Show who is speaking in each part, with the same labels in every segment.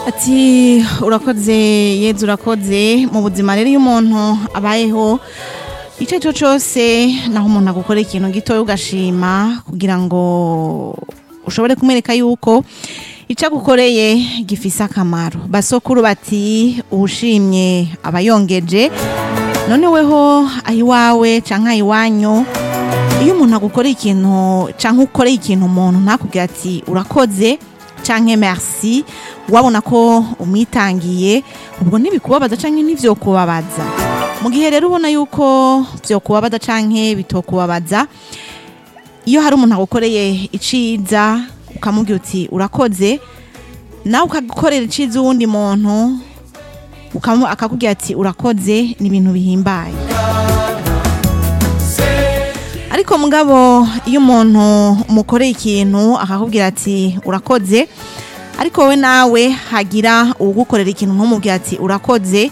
Speaker 1: ati urakoze yeze urakoze mu buzima rero iyo umuntu abayeho icyo ari cyo cyose naho umuntu agukora ikintu gitoya ugashima kugira ngo ushobore kumwereka yuko icyo agukoreye gifise akamaro basokuru bati uwushimye aba yongeje none weho ayiwawe canke ayiwanyu iyo umuntu agukoreye ikintu canke ukoreye ikintu umuntu ntakubwira ati urakoze canke merci wabona ko umwitangiye ubwo ntibikubabaza canke ntivyokubabaza mu gihe rero ubona yuko vyokubabaza canke bitokubabaza iyo hari umuntu agukoreye iciza ukamubwira uti urakoze nawe ukagukorera iciza uwundi muntu ukamu- akakubwira ati urakoze ni ibintu bihimbaye ariko mugabo iyo umuntu umukoreye ikintu akakubwira ati urakoze ariko wowe nawe hagira ugukorera ikintu ntumubwira ati urakoze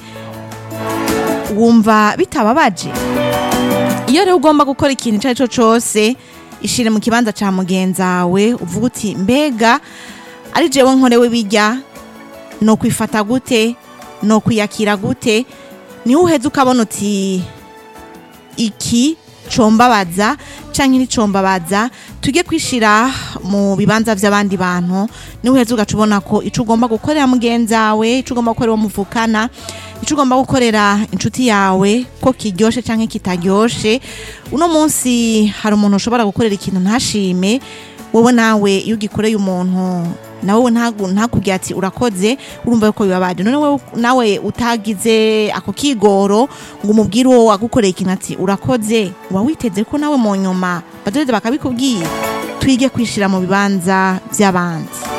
Speaker 1: wumva bitababaje iyo rero ugomba gukora ikintu icyo ari cyo cyose ishire mu kibanza cya mugenzawe uvuga uti mbega ari jewe nkorewe bijya no kwifata gute no kwiyakira gute niho uheze ukabona uti iki combabaza canke nticombabaza tujye kwishira mu bibanza vy'abandi bantu niho uheze ugaca ubona ko ico ugomba gukorera mugenzawe ico ugomba gukorera uwo muvukana ico ugomba gukorera inshuti yawe ko kiryoshe canke kitaryoshe uno munsi hari umuntu ushobora gukorera ikintu ntashime wowe nawe iyo ugikoreye umuntu nawe ntagu- ntakubwira ati urakoze urumva yuko bibabaje none wewe nawe utagize ako kigoro ngo umubwire uwo wagukoreye ikintu ati urakoze uba witeze ko nawe mu nyuma badoheza bakabikubwira twige kwishira mu bibanza by'abandi